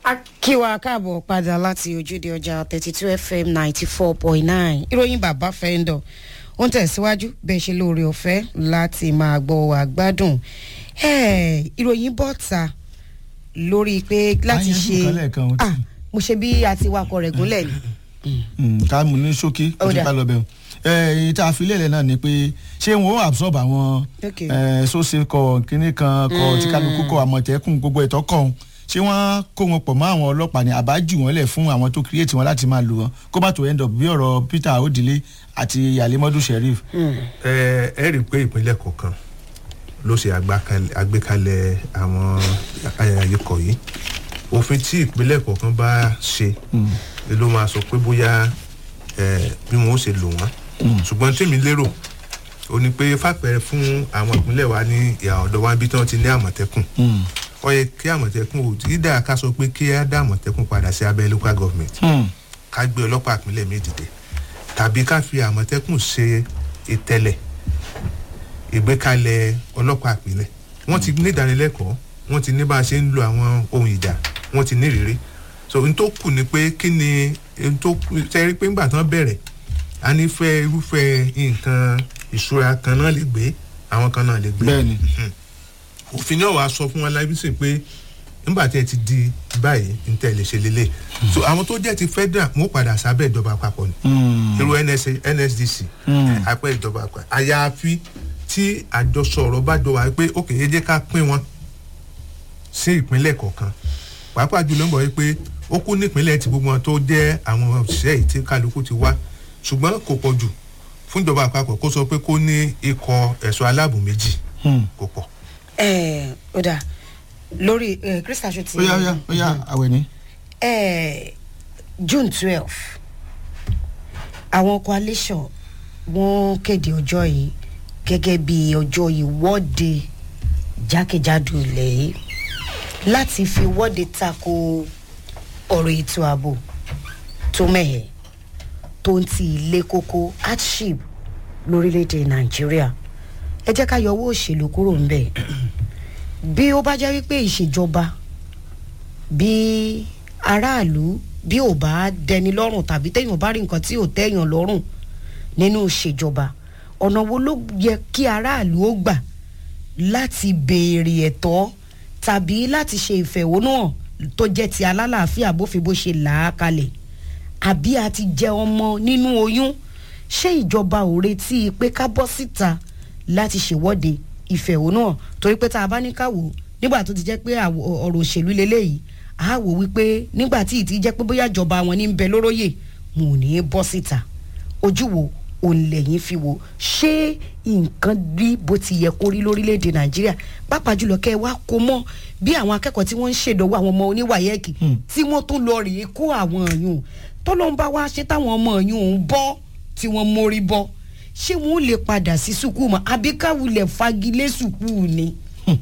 a kí wa káàbọ̀ padà láti ojúde ọjà thirty two fm ninety four point nine ìròyìn bàbá fẹ́ńdọ̀ ó ń tẹ̀síwájú bẹ́ẹ̀ ṣe lóore ọ̀fẹ́ láti máa gbọ́ wà gbádùn ìròyìn bọ́ta lórí pé láti Àyànjú ṣe kan lẹ́ẹ̀kan ó ti- Ah, mo ṣe bí a ti wakọ̀ rẹ̀ gúnlẹ̀ ni. Mm, ká mú ní ṣókí Ó kó tó dà. ká lọ bẹ̀rù èyí tá a fi lélẹ̀ náà ni pé ṣé wọn ó absorb àwọn Okay. sóse kọ kínní kan kọ tí kálukú kọ àmọ̀tẹ́kùn gbogbo ẹ̀tọ́ kọ̀ ọ̀hún ṣé wọ́n kó wọn pọ̀ mọ́ àwọn ọlọ́pàá ni àbájù wọn lẹ̀ fún àwọn tó create wọn láti máa lò wọn kó bá tó end up bí ọ̀rọ̀ Peter Odile àti Yalimadu Sheriff. ẹ ẹ rí i pé ìpínlẹ̀ kọ̀ọ̀kan ló ṣe àgbàkalẹ̀- àgbékalẹ̀ àwọn ẹ, ikọ̀ yìí òfin tí ìpínlẹ̀ kọ̀ọ̀kan bá ṣe ni ló máa sọ pé bóyá ẹ, bí wọn ó ṣe lò wọ́n ṣùgbọ́n tèmi lérò ó ní pé fàpẹẹrẹ fún àwọn ìpínlẹ̀ wa ní ìhà ọ̀dọ̀ wa bí tí wọ́n ti ní àmọ̀tẹ́kùn Mm. ó yẹ kí àmọ̀tẹ́kùn ò tí dáa ká sọ pé kí á dá àmọ̀tẹ́kùn padà sí abẹ́ local government Mm. ká gbé ọlọ́pàá ìpínlẹ̀ mi dìde tàbí ká fi àmọ̀tẹ́kùn ṣe ìtẹ̀lẹ̀ ìgbékalẹ̀ ọlọ́pàá ìpínlẹ̀ wọ́n ti ní ìdánilẹ́kọ̀ọ́ wọ́n ti ní bá a ṣe ń lo àwọn ohun ìjà wọ́n ti ní ìrírí so n tó kù ni pé kí ni n tó kù ṣe rí pé ńgbà tán bẹ̀rẹ̀ a ní fẹ́ irúfẹ́ nǹkan ìṣúra kan náà lè gbé àwọn kan náà lè gbé bẹ́ẹ̀ni òfin náà wàá sọ fún wọn lábísì pé nígbà tí ẹ ti di báyìí ní tẹ́ ẹ lè ṣe lélẹ̀ so àwọn tó jẹ́ ti federal wọn ó padà sábẹ́ ìjọba àpapọ̀ ni Mm. irú NSA NSDC Mm. àpẹ ìjọba àpapọ̀ àyàfi tí àjọsọ ọ̀rọ̀ bá jọ wá pé ok ẹ jẹ́ ká pín wọn sí ìpínlẹ̀ kọ̀ọ̀kan pàápàá jùlọ ń bọ̀ wípé ó kú nípínlẹ̀ tí gbogbo wọn tó jẹ́ àwọn òṣìṣẹ́ yìí tí kálukú ti wá ṣùgbọ́n kò pọ̀ jù fún ìjọba àpapọ̀ kó sọ pé kó ní ikọ̀ ẹ̀ṣọ́ aláàbò méjì Mm. kò pọ̀. ẹ ó dà lórí krista ṣe ti ó yá ó yá ó yá àwẹ̀ ni. Eh, june twelve àwọn coalition wọ́n kéde ọjọ́ yìí gẹ́gẹ́ bí ọjọ́ ìwọ́de jákèjádò ilẹ̀ yìí láti fi wọ́de tako ọ̀rọ̀ ètò ààbò tó mẹ́hẹ̀ tó ń ti ilé kókó hardship lórílẹ̀‐èdè nàìjíríà ẹ jẹ́ ká yọ owó òṣèlú kúrò ńbẹ̀ bí ó bá jẹ́ wípé ìṣèjọba bí aráàlú bí ò bá dẹni lọ́rùn tàbí téèyàn bá rí nǹkan tí ò tẹ́yàn lọ́rùn nínú ìṣèjọba ọ̀nà wo ló yẹ kí aráàlú ó gbà láti béèrè ẹ̀tọ́ tàbí láti ṣe ìfẹ̀hónúhàn tó jẹ́ ti alálàáfíà bófin bó ṣe là á kalẹ̀ àbí a ti jẹ ọmọ nínú oyún ṣé ìjọba ò retí pé ká bọ́ síta láti ṣèwọ́de ìfẹ̀hónúhàn torí pé tá a bá ní ká wò ó nígbà tó ti jẹ́ pé àwọ̀- ọ̀rọ̀ òṣèlú leléyìí a wò wípé nígbà tí ì ti jẹ́ pé bóyá ìjọba wọn ní ń bẹ lóróyè wọn ò ní í bọ́ síta ojú wo òun lẹ́yìn fi wò ṣé nǹkan rí bó ti yẹ kó rí lórílẹ̀‐èdè nàìjíríà pàápàá jùlọ kẹ́ ẹ wá kó mọ́ bí àwọn akẹ́kọ̀ọ́ tí wọ́n ń ṣèdánwò àwọn ọmọ oníwàyẹ́ẹ̀kì tí wọ́n tún lọ rèé kó àwọn èèyàn tọ́lọ́n bá wá ṣe táwọn ọmọ èèyàn ń bọ́ tí wọ́n mórí bọ́ ṣé wọ́n lè padà sí sùkúù mọ́ àbí káwulẹ̀ fagilé sùkúù ni.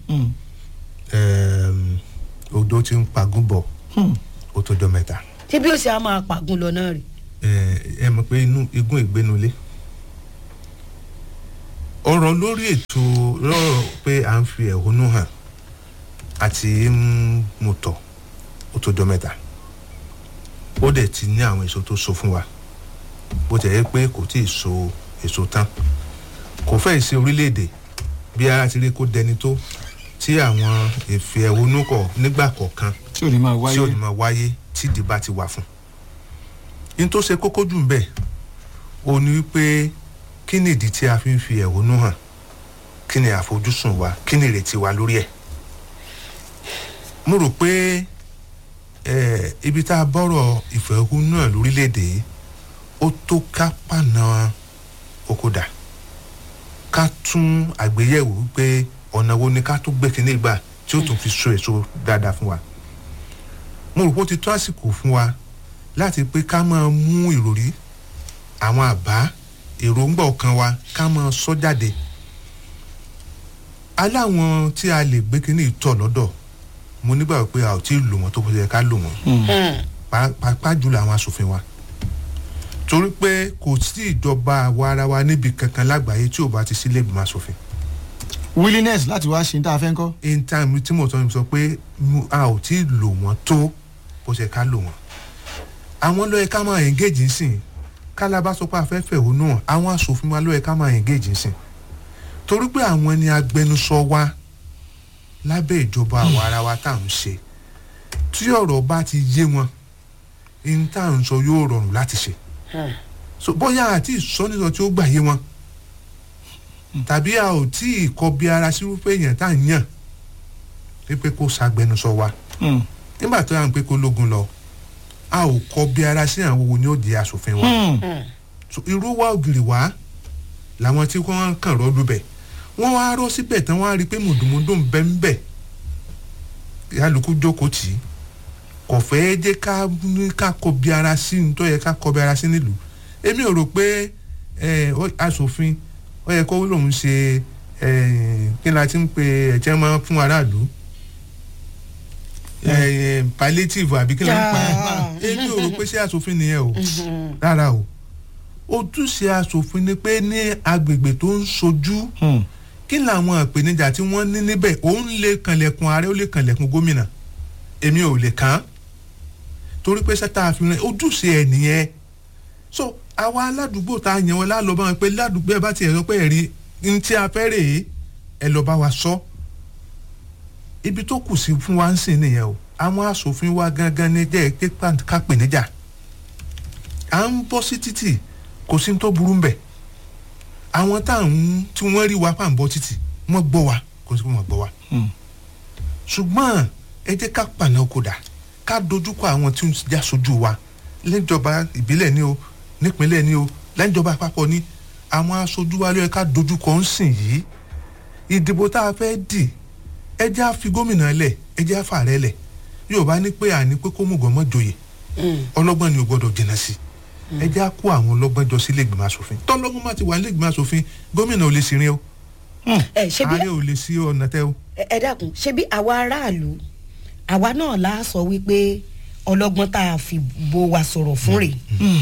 Ẹm, odò ti ń pagún bọ̀ ó tó jọ mẹ́ta ṣé bí ó ṣe á máa pàgùn lọ náà rè. ẹ ẹ mọ̀ pé inú igun ìgbénulé ọ̀rọ̀ lórí ètò lọ́rọ̀ pé à ń fi ẹ̀hónú hàn àti ń mú tọ̀ ó tó jọ mẹ́ta ó dẹ̀ ti ní àwọn èso tó so fún wa bó tẹ̀ yẹ pé kò tíì so èso tán kò fẹ́ ṣe orílẹ̀-èdè bí ara ti rí kó dẹni tó tí àwọn ìfẹ́ ẹ̀hónú kọ̀ nígbà kọ̀ọ̀kan tí ò ní máa tí ò ní wáyé. máa wáyé tí ìdìbà ti wà fún. n tó ṣe kókó jù ń bẹ̀ ò ní wípé kí ni ìdí tí a fi ń fi ẹ̀hónú hàn kí ni àfojúsùn wa kí ni ìrètí wa lórí ẹ̀. mo rò pé eh, ibi tá a bọ́rọ̀ ìfẹ̀hónú hàn lórílẹ̀‐èdè yìí ó tó ká pàna okòdà ká tún àgbéyẹ̀wò wípé ọ̀nà wo ni ká tún gbé kinní gbà tí ó tún fi so èso dáadáa fún wa mo rò pé ó ti tó àsìkò fún wa láti pé ká máa mú ìròrí àwọn àbá èròǹgbà ọkàn wa ká máa sọ jáde aláwọn tí a lè gbé kínní tọ̀ lọ́dọ̀ mo nígbà pé a ò tí ì lò wọ́n tó bó ṣe yẹ ká lò wọ́n pá- pàápàá jùlọ àwọn asòfin wa torí pé kò sí ìjọba àwa ara wa níbi kankan lágbàáyé tí ò bá ti sílé ìgbìmọ̀ asòfin willingness láti wá ṣe ní tá a fẹ́ ń kọ́. in time tí mo sọ sọ pé mu- a ò tí ì lò wọ́n tó bó ṣe ká lò wọ́n àwọn ló yẹ ká máa engage sìn kálábá sọ pé afẹ́fẹ́ òun náà àwọn aṣòfin wa ló yẹ ká máa engage sìn torí pé àwọn ni agbẹnusọ wa lábẹ́ ìjọba àwa ara wa tá à ń ṣe tí ọ̀rọ̀ bá ti yé wọn ní tá à ń sọ yóò rọrùn láti ṣe so bóyá àti ìsọ́nìsọ tí ó gbà yé wọn tàbí a ò tí ì kọbi ara sírúfẹ́ èèyàn tá à ń yàn pé kó ṣàgbẹnusọ wa Hmm. nígbà tó yà ń pé kó lógun lọ a ò kọbi ara sí àwọn wo ni ó di aṣòfin wa Hmm. so irú wa ògiri wá làwọn tí wọ́n kàn rọ́ọ̀lù bẹ̀ wọ́n wá rọ́ síbẹ̀ tán wọ́n á rí i pé mùdùmùdù ń bẹ́ ń bẹ̀ yálùkù jókòó tì í kò fẹ́ jẹ́ ká ní ká kọbi ara sí ní tó yẹ ká kọbi ara sí nílùú èmi ò rò pé ẹ, ó- aṣòfin ó yẹ kó lòun ṣe ẹ, kí ni a ti ń pe ẹ̀jẹ̀ máa fún aráàlú ẹ, palliative àbí kí ni a ń pa ẹ̀ èmi ò rò pé ṣé aṣòfin nìyẹn o rárá o ojúṣe aṣòfin ni pé ní agbègbè tó ń sojú Hmm. kí làwọn ìpèníjà tí wọ́n ní níbẹ̀ òun lè kànlẹ̀kùn ààrẹ ó lè kànlẹ̀kùn gómìnà èmi ò lè kàn án torí pé sẹ́tà àfihàn ojúṣe ẹ̀ nìyẹn so àwa aládùúgbò tá a yàn wọn lálọ́ bá wọn pé ládùúgbò ẹ bá tiẹ̀ sọ pé ẹ̀rí ní tí a fẹ́ rèé ẹ lọ bá wa sọ ibi tó kù sí fún wa ń sìn nìyẹn o àwọn aṣòfin wa gangan ní jẹ́ pé ká pè níjà à ń bọ́ sí títì kò sí ní tó burú ń bẹ̀ àwọn táwọn tí wọ́n rí wa pàǹbọ̀ títì wọ́n gbọ́ wa kò sí pé wọ́n gbọ́ wa Hmm. ṣùgbọ́n ẹ jẹ́ ká pàná kódà ká dojúkọ àwọn tí ń já sojú wa lẹ́jọba ìbílẹ̀ ni o nípínlẹ̀ ni o lẹ́jọba àpapọ̀ ni àwọn aṣojú wa ló yẹ ká dojúkọ ń sìn yìí ìdìbò tá a fẹ́ dì ẹ jẹ́ á fi gómìnà lẹ̀ ẹ jẹ́ á fà rẹ̀ lẹ̀ Yorùbá ní pé àní pé kó mùgàn mọ́ joyè ọlọ́gbọ́n ni ò gbọ́dọ̀ jìnnà sí ẹ jẹ́ á kó àwọn ọlọ́gbọ́n jọ sí ilégbèmọ̀ asòfin tọ́lọ́gbọ́n má ti wà ilégbèmọ̀ asòfin gómìnà ò lè ṣìrìn o ẹ ṣe bí ààrẹ ò lè sí ọ̀nà tẹ́ o. ẹ ẹ dákun ṣé bí àwa aráàlú àwa náà la sọ wípé ọlọ́gbọ́n tá a fi bo wa sọ̀rọ̀ fún rè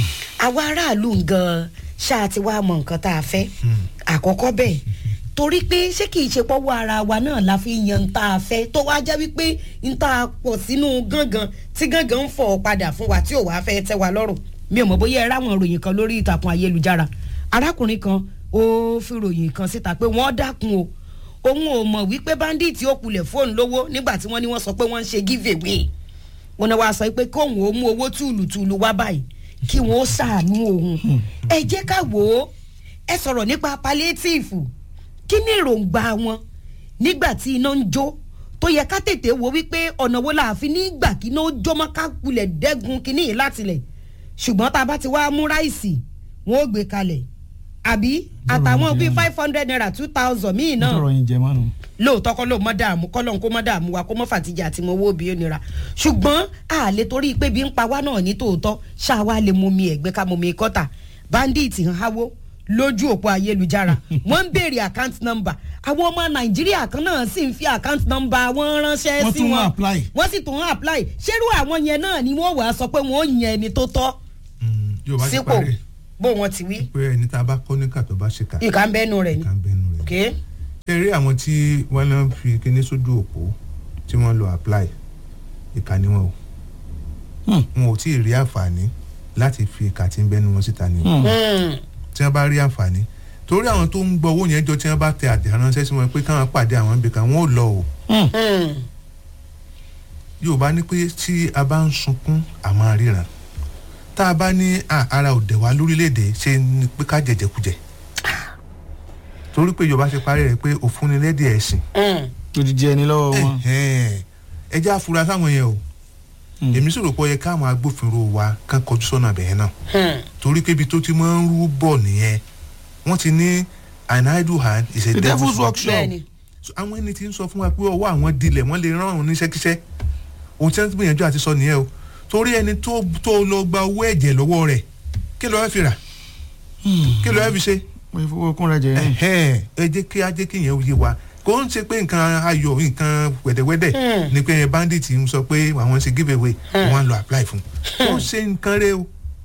àwa aráàlú gan ṣáà ti wá mọ nǹkan tá a fẹ́ àkọ́kọ́ bẹ́ẹ̀ torí pé ṣé kìí ṣe pọ́wọ́ ara wa náà la fi yan tá a fẹ́ tó wá jẹ́ wípé n tá a pọ̀ sínú gángan tí gángan ń fọ̀ padà fún wa tí ò wá fẹ́ tẹ́ wa lọ́rùn mi ò mọ̀ bóyá ẹ ráwọn ìròyìn kan lórí ìtàkùn ayélujára arákùnrin kan ó fi ròyìn kan síta pé wọ́n dákun o òun ò mọ̀ wípé bandit ó kulẹ̀ fóònù lówó nígbà tí wọ́n ní wọ́n sọ pé wọ́n ń ṣe give away wọn náà wàá sọ pé kóun ó mú owó túlùtúlù wá báyìí kí wọ́n ó ṣàánú òun ẹ jẹ́ ká wò ó ẹ sọ̀rọ̀ nípa palliative kí ni èròǹgbà wọn nígbà tí iná ń jó tó yẹ ká tètè wo wípé ọ̀nà wo la fi ní gbà kí iná ó jó mọ́ ká kulẹ̀ dẹ́gun kínní yìí látilẹ̀ ṣùgbọ́n tá a bá ti wá mú ráìsì wọn ó gbé kalẹ̀ àbí àtàwọn bíi five hundred naira two thousand míì náà tọrọ yín jẹ mọ́nu. lóòótọ́ kọ́ ló mọ́ dààmú kọ́lọ́n kó mọ́ dààmú wa kó mọ́ fàtijọ́ àti mọ́ owó bí ó nira ṣùgbọ́n a lè torí pé bí ń pa wá náà ní tòótọ́ ṣáà wá lè mú mi ẹ̀gbẹ́ ká mú mi kọ́tà bandit ń háwó lójú òpó ayélujára wọ́n ń béèrè account number àwọn ọmọ nàìjíríà kan náà sì ń fi account number wọn ránṣẹ́ Wọ́n sí tún ń wọn apply. wọ́n sì tún ń apply ṣerú àwọn yẹn náà ni wọ́n wàá sọ pé wọ́n ó yan ẹni tó tọ́ Yorùbá ti sípò parí bó wọn ti wí pé ẹni tá a bá kọ́ níkà tó bá ṣe kà ìkà ń bẹ́nu rẹ̀ ni ká ń bẹnu rẹ̀. okay? ẹ rí àwọn tí wọ́n náà fi kíní sójú òpó tí wọ́n lọ apply ìkà ni wọn o Hmm. wọn ò tí ì rí àǹfààní láti fi ìkà tí ń bẹnu wọn síta ni o Hmm. Hmm. tí wọ́n bá rí àǹfààní torí àwọn tó ń gbọ́ owó yẹn jọ tí wọ́n bá tẹ àtẹ̀ránṣẹ́ sí wọn pé káwọn pàdé àwọn ibì kan wọn ò lọ o Hmm. Hmm. Yorùbá ní pé tí a bá ń sunkún a máa ríran tá a bá ní "Ah, ara òde wa lórílẹ̀‐èdè ṣe ni pé ká jẹjẹkújẹ torí pé Yorùbá ṣe parí rẹ̀ pé òfúnnilẹ́dẹ̀ ẹ̀sìn Hmm. odidi ẹni lọ́wọ́ wọn. Ẹ̀hẹ́n. ẹ jẹ́ àfúrá sáwọn yẹn o Hmm. èmi sì rò pé ó yẹ káwọn agbófinró wa kán kọjú sọ́nà bẹ̀yẹn náà Hmm. torí pé ibi tó ti máa ń rú bọ̀ nìyẹn wọ́n ti ní an idle hand is a the devil's devil's work workshop. bẹ́ẹ̀ni So, àwọn ẹni tí ń sọ fún wa pé ọwọ́ àwọn dilẹ̀ wọ́n lè rán òun níṣẹ́kíṣẹ́ òun tí wọ́n ti gbìyànjú àti sọ nìyẹn o torí ẹni tó tó lọ gba owó ẹ̀jẹ̀ lọ́wọ́ rẹ̀ kí ló fẹ́ fi rà kí ló fẹ́ fi ṣe mo fowó kún rẹ jẹ yẹn. ẹ̀hẹ́n, ẹ jẹ́ kí á jẹ́ kí yẹn yé wa kò ń ṣe pé nǹkan ayọ̀ nǹkan wẹ̀dẹ̀wẹ̀dẹ̀ Hmm. ni pé bandit ń sọ pé àwọn ṣe give away wọ́n á lọ apply fún kò ń ṣe nǹkan rẹ o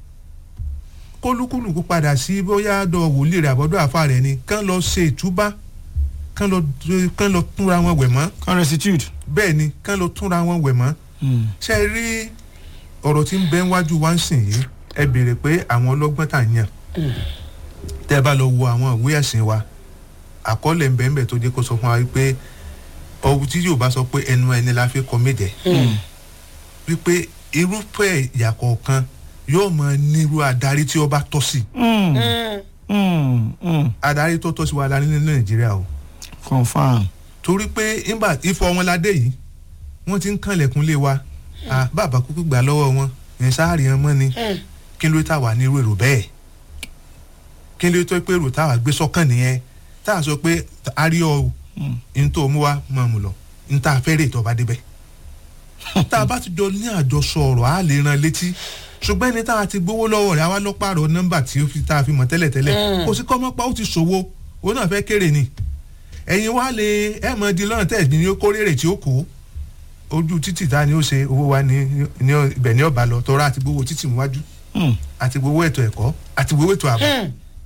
kólúkúlùkù padà sí bóyá dọ̀ wòlíì rẹ̀ àbọ̀dọ̀ àfa rẹ̀ ni kán lọ ṣe ìtúbá kán lọ kán lọ túnra wọn wẹ̀ mọ́ kan restitute. bẹ́ẹ̀ ni kán lọ túnra wọn wẹ̀ mọ́ Hmm. ṣe rí ọ̀rọ̀ tí ń bẹ wájú wá ń sìn yìí ẹ béèrè pé àwọn ọlọ́gbọ́n tà ń yàn tẹ́ ẹ bá lọ wo àwọn ìwé ẹ̀sìn wa àkọọ́lẹ̀ ń bẹ ń bẹ tó jẹ́ kó sọ fún wa wípé ọ̀hún tí yóò bá sọ pé ẹnu ẹni la fi kọ méje wípé irúfẹ́ ìyà kọ̀ọ̀kan yóò mọ nírú adarí tí ó bá tọ́ sí Mm, mm, mm. adarí tó tọ́ sí wa la ní ní nàìjíríà o confam. torí pé nígbà ifọ̀ wọn ládé yìí wọ́n ti ń kànlẹ̀kùn lé wa à bàbá kúkú gbà lọ́wọ́ wọn ẹ̀ sáàrì ẹ̀ mọ́ ni kí ló tá wà ní irú èrò bẹ́ẹ̀ kí ló tó pé èrò táwa gbé sọ́kàn nìyẹn tá a sọ pé a rí ọ o n tó mú wa máa mú lọ n tá a fẹ́ rè tó bá débẹ̀ tá a bá ti jọ ní àjọsọ ọ̀rọ̀ a lè ran létí ṣùgbọ́n ẹni tá a ti gbowó lọ́wọ́ rẹ̀ àwa lọ pààrọ̀ nọ́mbà tí ó fi tá a fi mọ̀ tẹ́lẹ̀tẹ́lẹ̀ kò sí kọ́mọ́pá ó ti ṣòwò òun náà fẹ́ kéré ni ẹ̀yin wá lè ẹ̀ mọ̀ di lọ́nà tẹ̀ ní kó rèrè tí ó kó ojú títì ta ni ó ṣe owó wa ní ní ibẹ̀ ní ọ̀bà lọ tọ́ra àti gbowó títì níwájú Mm. àti gbowó ètò ẹ̀kọ́ àti gbowó ètò ààbò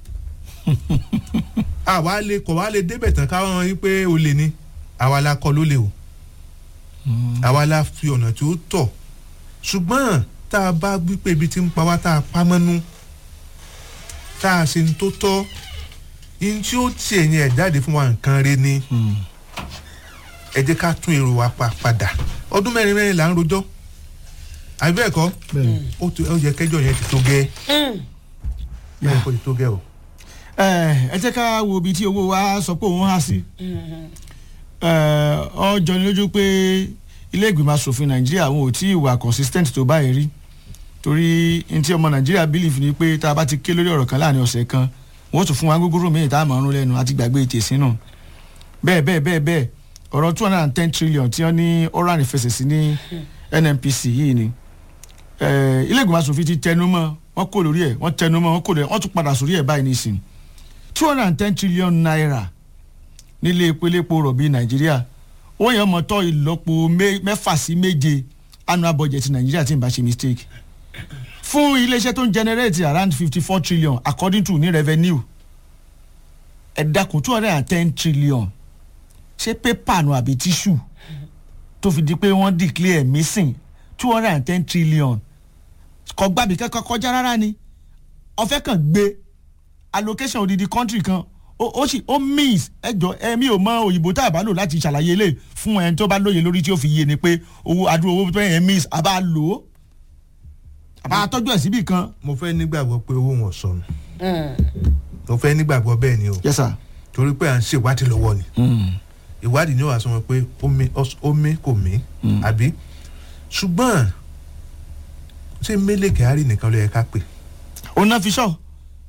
àwa lè kọ̀ wá lè débẹ̀ tán káwọn yín pé o lè ní àwa la kọ́ ló lè o àwa la fi ọ̀nà tí ó tọ̀ ṣùgbọ́n tá a bá gbé pé ibi tí ń pa wá tá a pa mọ́nú tá a ṣe ń tó tọ́ yín tí ó tiẹ̀ yẹn ẹ̀ jáde fún wa nǹkan re ni ẹ jẹ́ ká tún èrò wa pa padà ọdún mẹ́rin mẹ́rin là ń rojọ́ àbí bẹ́ẹ̀ kọ́ bẹ́ẹ̀ni. ó tó- ó yẹ kẹjọ yẹn ti tó gẹ́ yẹ kó ti tó gẹ́ o. ẹ ẹ jẹ́ ká wo ibi tí owó wa sọ pé òun há sí. Ẹ, ó jọni lójú pé ilé ìgbìmọ̀ asòfin nàìjíríà wọn ò tí ì wà consistent tó báyìí rí torí n tí ọmọ nàìjíríà believe ni pé tá a bá ti ké lórí ọ̀rọ̀ kan láàrin ọ̀sẹ̀ kan wọ́n tún fún wa gógóró míì tá a máa ń rún lẹ́nu àti gbàgbé tèsí náà bẹ́ẹ̀ bẹ́ẹ̀ bẹ́ẹ̀ bẹ́ẹ̀ ọ̀rọ̀ two hundred and ten trillion tí wọ́n ní oral ìfẹsẹ̀sí ní nnpc yìí ni Ẹ, ilé ìgbìmọ̀ asòfin ti tẹnu mọ́ wọ́n kò lórí ẹ̀ wọ́n tẹnu mọ́ wọ́n kò lórí ẹ̀ wọ́n tún padà sórí ẹ̀ báyìí nísìnyí two hundred and ten trillion naira nílé epo rọ̀bì nàìjíríà ó yàn mọ́ tọ́ ìlọ́po mé- mẹ́fà sí méje annual budget nàìjíríà tí n bá ṣe mistake fún iléeṣẹ́ tó ń generate around fifty four trillion according to ní revenue ẹ dákun two hundred and ten trillion ṣé pépà nu àbí tíṣù tó fi di pé wọ́n declare missing two hundred and ten trillion kò gbàbí kẹ́kọ̀ọ́ kọjá rárá ni ọ̀fẹ́ kan gbé allocation odidi country kan ó ó sì ó means ẹjọ ẹmí ò mọ òyìnbó tá a bá lò láti ṣàlàyé lè fún ẹni tó bá lóye lórí tí ó fi yé ni pé owó adúrò owó tó yẹn means a bá lò ó a bá tọ́jú ẹ̀ síbì kan. mo fẹ́ nígbàgbọ́ pé owó wọn sọnù mo fẹ́ nígbàgbọ́ bẹ́ẹ̀ ni o yes sir. torí pé à ń ṣèwádìí lọ́wọ́ ni ìwádìí ni ó wà sọ wọn pé ó mí ọs- ó mí kò mí àbí ṣùgbọ́n ṣé mélèé kyari nìkan ló yẹ ká pè ó ná fi sọ.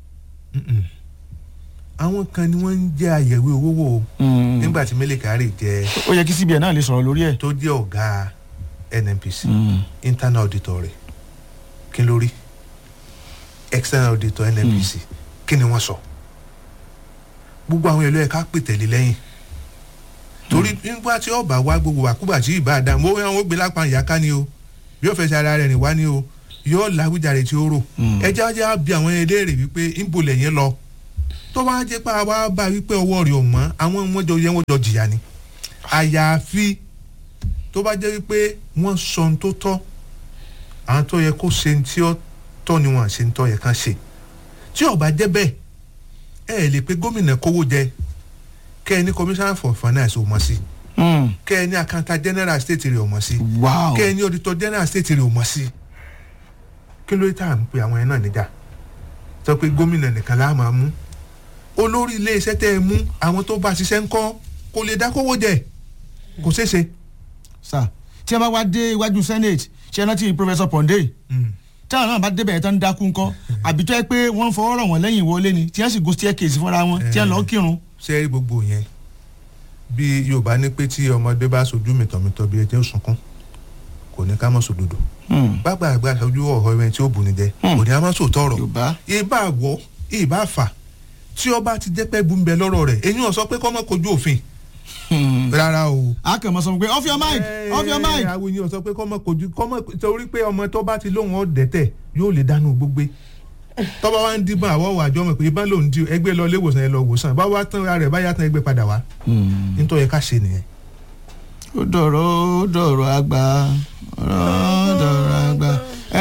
àwọn kan ni wọ́n ń jẹ́ àyẹ̀wò owó wò ó nígbà tí mélèé kyari jẹ́ ó yẹ kí cbn náà lè sọ̀rọ̀ lórí ẹ̀. tó jẹ́ ọ̀gá nnpc internal auditor rẹ̀ kí ló rí external auditor nnpc kí ni wọ́n sọ gbogbo àwọn èlò ẹ̀ka pè tẹ̀lé lẹ́yìn torí nígbà tí ọba wá gbogbo àkúgbà tí ìbá dá mo wọ́n gbé lápá ìyáká ni o bí ó fẹ́ ṣe ara rẹ̀ rìn wá ni o yóò láwùjáde tí ó rò ẹjẹ́ ajá bí àwọn ẹlẹ́rìí wípé ńbo lẹ́yìn lọ tó bá jẹ́ pé àwa bá wípé ọwọ́ rẹ̀ ò mọ́ àwọn wọn jọ yẹ wọn jọ jìyà ni àyàfi tó bá jẹ́ wípé wọ́n sọ ohun tó tọ́ àwọn tó yẹ kó ṣe ní tí ó tọ́ ni wọ́n ṣe ń tọ́ yẹ kán ṣe tí ó bá jẹ́ bẹ́ẹ̀ ẹ ẹ̀ lè pe gómìnà kówó jẹ kẹ́ ẹ ní commissioner for finance ò mọ̀ sí kẹ́ ẹ ní accountant general state rẹ̀ ò mọ̀ sí wow kẹ́ ẹ ní auditor general state rẹ̀ ò mọ̀ sí kí ló dé tá à ń pe àwọn yẹn náà níjà sọ pé gómìnà nìkan láà máa mú olórí iléeṣẹ́ tẹ́ ẹ mú àwọn tó bá ṣiṣẹ́ ń kọ́ kò lè dá kówó jẹ kò ṣeé ṣe. sir tí a bá wá dé iwájú senate ṣe rántí professor ponde Mm. táwọn náà bá débẹ̀ yẹn tán ń dákú ńkọ́ àbí tó yẹ pé wọ́n ń fọwọ́ rọ̀ wọ́n lẹ́yìn wọlé ni tí wọ́n sì go staircase fúnra wọn tí wọ́n lọ kírun. ṣe rí gbogbo yẹn bí yorùbá ní pé tí ọmọdé bá sojú mìtọ̀mìtọ̀ bí ẹjẹ́ òsùnkún kò ní ká mọ̀ sòdodo gbàgbà àgbà sojú ọ̀họ́ ẹni tí ó bù ní jẹ kò ní a máa sòótọ́ ọ̀rọ̀ yorùbá ìbá wọ ìbá fà tí ọba ti jẹ́ pẹ́ bu ń bẹ lọ́rọ̀ rẹ̀ eyín ọ̀ sọ pé kọ́ mọ́ kojú òfin rárá o. a kàn mọ́ sọ pé off your mic off your mic. àwọn ènìyàn sọ pé kọ́ mọ́ kojú kọ́ mọ́ torí pé ọmọ tó bá ti lóhùn ọ̀dẹ́tẹ̀ yóò lè dánú gbogbo tọ́ba wa ń díbọn àwọ̀ wà jọmọ̀ pé ibà lòun di ẹgbẹ́ lọ ilé ìwòsàn ẹ lọ wòsàn bá wá tán ara rẹ̀ bá yá tán ẹgbẹ́ padà wá nítorí ká ṣe nìyẹn. ó dọ̀rọ̀ ó dọ̀rọ̀ àgbà ó dọ̀rọ̀ àgbà ẹ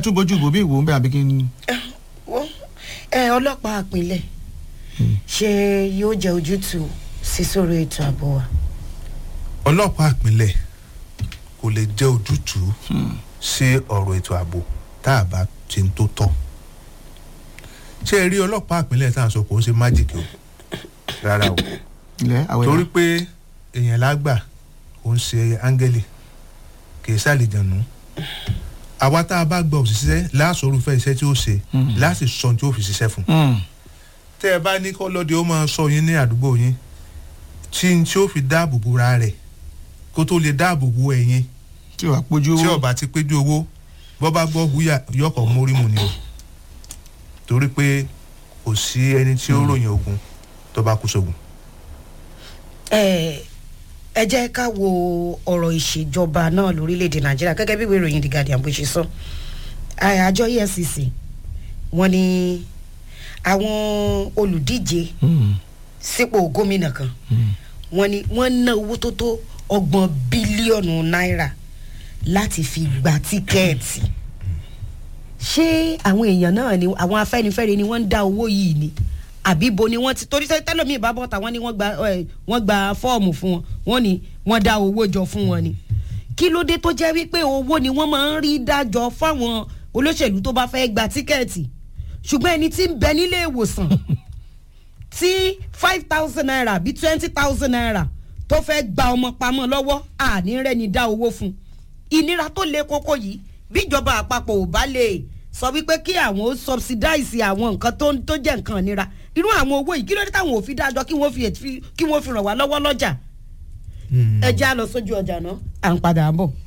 tún bójú ìbò bí ìwò ń bẹ àbí kí n. wọ́n ẹ ọlọ́pàá àpilẹ̀ ṣé yóò jẹ́ ojútùú sí sórí ètò ààbò wa. ọlọ́pàá ìpínlẹ̀ kò lè jẹ́ ojútùú sí ọ̀rọ̀ ètò ààbò tá a bá ṣe ń tó tọ́ ṣé ẹ rí ọlọ́pàá ìpínlẹ̀ tá à ń sọ kò ń ṣe májìkì o rárá o ilẹ̀ àwẹ̀ torí pé èèyàn lágbà kò ń ṣe áńgẹ́lì kì í ṣàlìjànú àwa tá a bá gba òṣìṣẹ́ láàsọ̀rùfẹ́ iṣẹ́ tí ó ṣe láti sọ ohun tí ó fi ṣiṣẹ́ fún tẹ́ ẹ bá ní kọ́ lọ́dẹ ó máa sọ yín ní àdúgbò yín tí n tí ó fi dáàbò bo ra rẹ̀ kó tó lè dáàbò bo ẹ̀yin tí wàá pójú tí owó ọba ti péjú owó bọ́ bá gbọ́ húyà yọkọ̀ mórí mu ni o torí pé kò sí ẹni tí ó ròyìn ogun tó bá kú sógun. ẹ ẹ jẹ́ ká wo ọ̀rọ̀ ìṣèjọba náà lórílẹ̀‐èdè nàìjíríà gẹ́gẹ́ bí ìwé ìròyìn the guardian bó ṣe sọ Ẹ, àjọ efcc wọ́n ní àwọn olùdíje sípò gómìnà kan wọ́n ní wọ́n ná owó tó tó ọgbọ̀n bílíọ̀nù náírà láti fi gba tíkẹ́ẹ̀tì ṣé àwọn èèyàn náà ni àwọn afẹ́nifẹ́re ni wọ́n ń dá owó yìí ni àbí bo ni wọ́n ti torí sẹ́ tẹ́lọ̀mí ìbábọ̀ tàwọn ni wọ́n gba ẹ, wọ́n gba fọ́ọ̀mù fún wọn wọ́n ní wọ́n dá owó jọ fún wọn ni kí ló dé tó jẹ́ wípé owó ni wọ́n máa ń rí dájọ́ fáwọn olóṣèlú tó bá fẹ́ gba tíkẹ́ẹ̀tì ṣùgbọ́n ẹni tí ń bẹ nílé ìwòsàn tí five thousand naira bí twenty thousand naira tó fẹ́ gba ọmọ pamọ́ lọ́wọ́ àní rẹ́ni dá owó fún ìnira tó le koko yìí bíjọba àpapọ̀ ò bá lè sọ wípé kí àwọn ó subsidize àwọn nǹkan tó tó jẹ́ nǹkan ìnira irú àwọn owó yìí kí ló dé táwọn ò fi dájọ́ kí wọ́n fi ètí- kí wọ́n fi ràn wá lọ́wọ́ lọ́jà ẹ já lọ sójú ọjà náà à ń padà bọ̀.